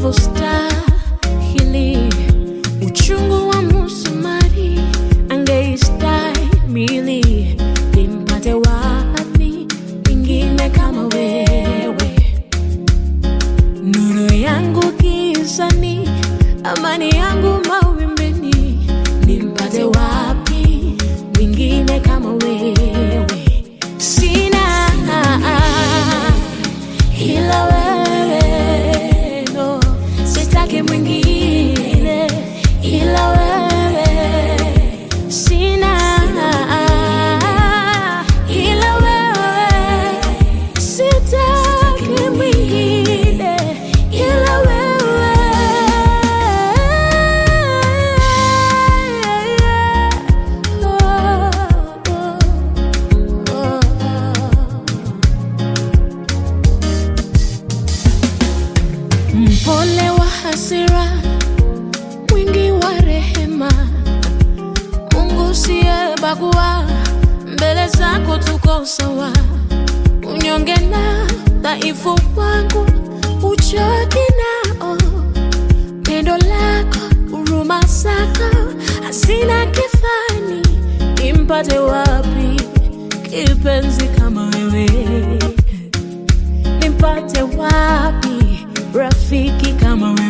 unavyostahili. Uchungu wa musumari angeistahimili. Nimpate wapi mwingine kama wewe? Nuru yangu gizani, amani yangu mawimbini, nimpate wapi mwingine kama wewe? Sina ila wewe, no, sitaki mwingine ila wewe. Sina ila wewe, sitaki mwingine ila wewe. Mpole wa hasira, mwingi wa rehema, Mungu siyebagua, mbele zako tuko sawa. Unyonge na dhaifu wangu uchoki nao, pendo lako, huruma zako hazina kifani. Nimpate wapi kipenzi kama wewe? Nimpate wapi rafiki kama wewe?